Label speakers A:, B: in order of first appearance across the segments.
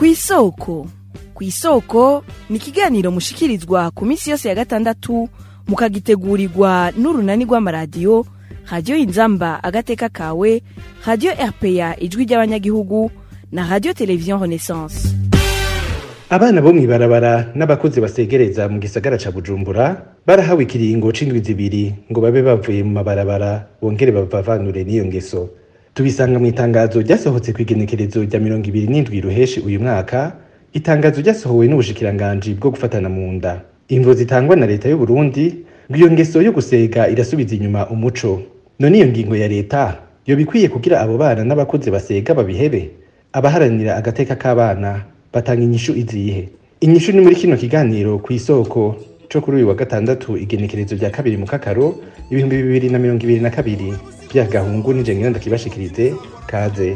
A: kw'isoko kw'isoko ni ikiganiro mushikirizwa ku minsi yose ya gatandatu mukagitegurirwa n'urunani rw'amaradiyo radiyo inzamba agateka kawe radiyo rpa ijwi ry'abanyagihugu na radiyo televiziyo renaissance
B: abana bo mw'ibarabara n'abakuze basegereza mu gisagara ca bujumbura barahawe ikiringo c'indwi zibiri ngo babe bavuye mu mabarabara bongere bavavanure n'iyo ngeso tubisanga mu itangazo ryasohotse kw'igenekerezo rya mirongo ibiri n'indwi ruheshi uyu mwaka itangazo ryasohowe n'ubushikiranganji bwo gufatana mu nda imvo zitangwa na leta y'u Burundi ngo iyo ngeso yo gusega irasubiza inyuma umuco none iyo ngingo ya leta yoba ikwiye kugira abo bana n'abakuze basega babihebe abaharanira agateka k'abana batanga inyishu izihe inyishu ni muri kino kiganiro ku isoko co kuri uyu wa gatandatu igenekerezo rya kabiri mu kakaro ibihumbi bibiri na mirongo ibiri na kabiri bya gahungu nije ngenda ndakibashikirize kaze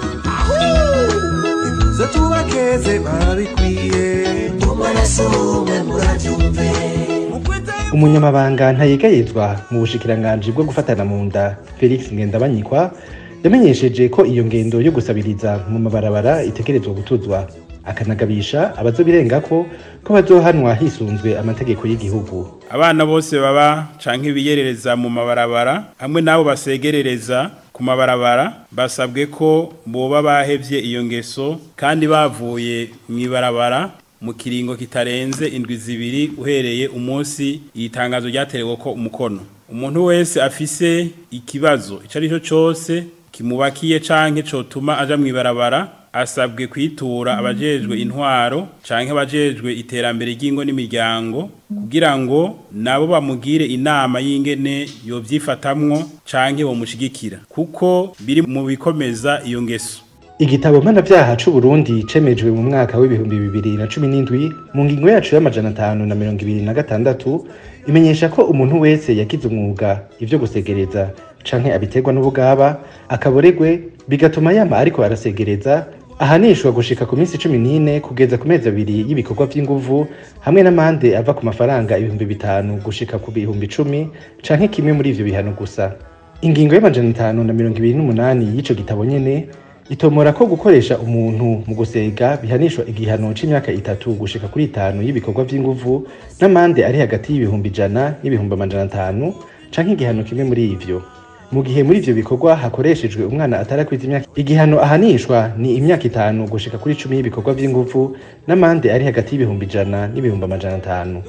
C: imuze tubakeze barabikwiye umwe murabyumve
B: umunyamabanga ntayegayezwa mu bushikiranganji bwo gufatana mu nda felix ngendabanyikwa yamenyesheje ko iyo ngendo yo gusabiriza mu mabarabara itegerezwa gutuzwa akanagabisha abazobirengako ko bazohanwa hisunzwe amategeko y'igihugu
D: abana bose baba canke biyerereza mu mabarabara hamwe n'abo basegerereza ku mabarabara basabwe ko boba bahevye iyo ngeso kandi bavuye mw'ibarabara mu kiringo kitarenze indwi zibiri uhereye umunsi iri tangazo ryaterewe ko umukono umuntu wese afise ikibazo ico ari cyo cose kimubakiye canke cotuma aja mw'ibarabara asabwe kwitura abajejwe intwaro canke abajejwe iterambere ry'ingo n'imiryango kugira ngo nabo bamugire inama y'ingene yovyifatamwo canke bomushigikira kuko biri mu bikomeza iyo ngeso
B: igitabo mpanavyaha c'uburundi cemejwe mu mwaka w'ibihumbi bibiri na cumi n'indwi mu ngingo yacu y'amajana atanu na mirongo ibiri na gatandatu imenyesha ko umuntu wese yagize umwuga ivyo gusegereza canke abiterwa n'ubugaba akaboregwe bigatuma yama ariko arasegereza ahanishwa gushika ku minsi cumi n'ine kugeza ku mezi abiri y'ibikorwa vy'inguvu hamwe n'amande ava ku mafaranga ibihumbi bitanu gushika ku bihumbi icumi canke kimwe muri ivyo bihano gusa ingingo y'amajana atanu na mirongo ibiri n'umunani y'ico gitabo nyene itomora ko gukoresha umuntu mu gusega bihanishwa igihano c'imyaka itatu gushika kuri itanu y'ibikorwa vy'inguvu n'amande ari hagati y'ibihumbi ijana n'ibihumbi amajana atanu canke igihano kimwe muri ivyo mu gihe muri ivyo bikorwa hakoreshejwe umwana atarakwiza imyaka igihano ahanishwa ni imyaka itanu gushika kuri cumi y'ibikorwa vy'inguvu n'amande ari hagati y'ibihumbi ijana n'ibihumbi amajana atanu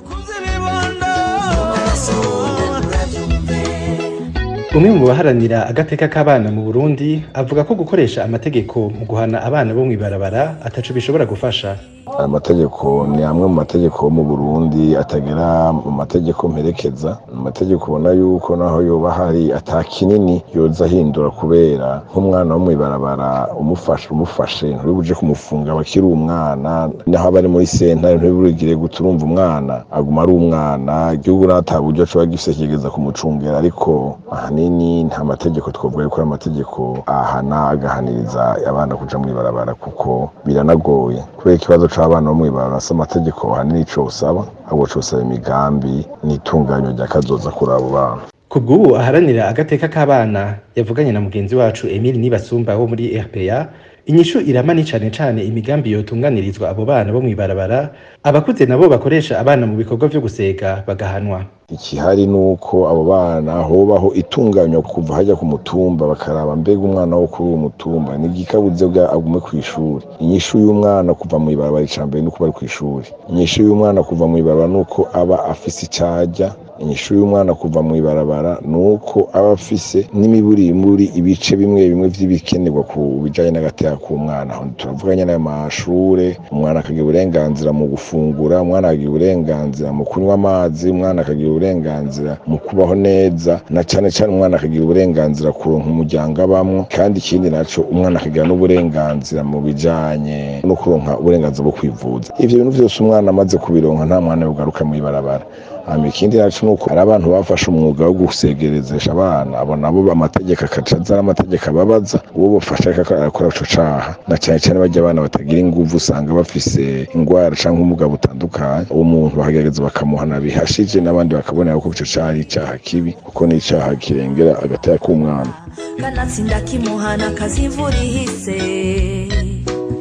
B: umwe mu baharanira agateka k'abana mu burundi avuga ko gukoresha amategeko mu guhana abana bo mw'ibarabara ataco bishobora gufasha
E: amategeko ni amwe mu mategeko yo mu burundi atagera mu mategeko mperekeza amategeko ubona yuko naho yoba hari ata kinini yoza ahindura kubera nk'umwana wo mw'ibarabara umufashe umufashe ntibuje kumufunga abakiri umwana naho aba ari muri sentare ntiburigire guta urumva umwana aguma ari umwana igihugu nata buryo coba gifise kigeza kumucungera ariko ahanini nta mategeko twovuga yuko ari amategeko ahana agahaniriza abana kuja mw'ibarabara kuko biranagoye kubera ikibazo c'abana bo mw'ibarabara si amategeko ahanini ico usaba ahubwo cosaba imigambi n'itunganywa rya kazoza kuri abo bana
B: kubw'ubu aharanira agateka k'abana yavuganye na mugenzi wacu emile nibasumba wo muri rpa inyishu irama ni cane cane imigambi yotunganirizwa abo bana bo mw'ibarabara abakuze nabo bakoresha abana mu bikorwa vyo gusega bagahanwa
E: ikihari nuko abo bana hobaho itunganywa kuva hajya ku mutumba bakaraba mbega umwana wo kuri uwo mutumba ni igikabuze bwa agume ku ishuri inyishu y'umwana kuva mu ibarabara icambere nuko bari ku ishuri inyishu y'umwana kuva mu ibarabara nuko aba afise icajya inyishu y'umwana kuva mu ibarabara nuko aba afise n'imiburimburi ibice bimwe bimwe vy'ibikenerwa ku bijanye n'agateka k'umwana aho turavuga nyene ayo mashure umwana akagira uburenganzira mu gufungura umwana akagira uburenganzira mu kunywa amazi umwana akagira uburenganzira mu kubaho neza na cane cane umwana akagira uburenganzira kuronka umuryango abamwo kandi ikindi naco umwana akagira n'uburenganzira mu bijanye no kuronka uburenganzira bwo kwivuza ivyo bintu vyose umwana amaze kubironka nta mwana yogaruka mw'ibarabara hama ikindi naco nuko hari abantu bafashe umwuga wo gusegerezesha abana abo nabo amategeko akaca aza ari amategeko ababaza uwo bafashe ariko arakora ico caha na cane cane barya abana batagira inguvu usanga bafise ingwara canke ubumuga butandukanye uwo muntu bakagerageza bakamuhana bihashije n'abandi bakabonera ko ico caha ari icaha kibi kuko ni icaha kirengera agateka k'umwana
F: kanatsinda kimuhana kazimvura ihise
B: ku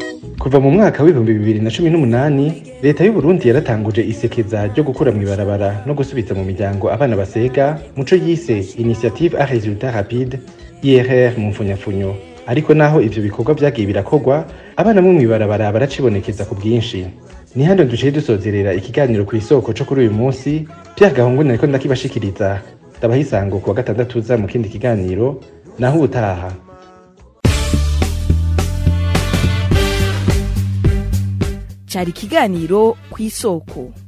B: kuva mu mwaka w'ibihumbi bibiri na cumi n'umunani leta y'u Burundi yaratanguje isekeza ryo gukura mu ibarabara no gusubiza mu miryango abana basega muco yise initiative a resultat rapide IRR mu mfunyafunyo ariko naho ivyo bikorwa vyagiye birakorwa abana bo mw'ibarabara baracibonekeza ku bwinshi ni hano duciye dusozerera ikiganiro ku isoko co kuri uyu munsi Pierre Gahungu nariko ndakibashikiriza ndabaha isango ku wa gatandatu uza mu kindi kiganiro naho ubutaha
A: cari ikiganiro ku isoko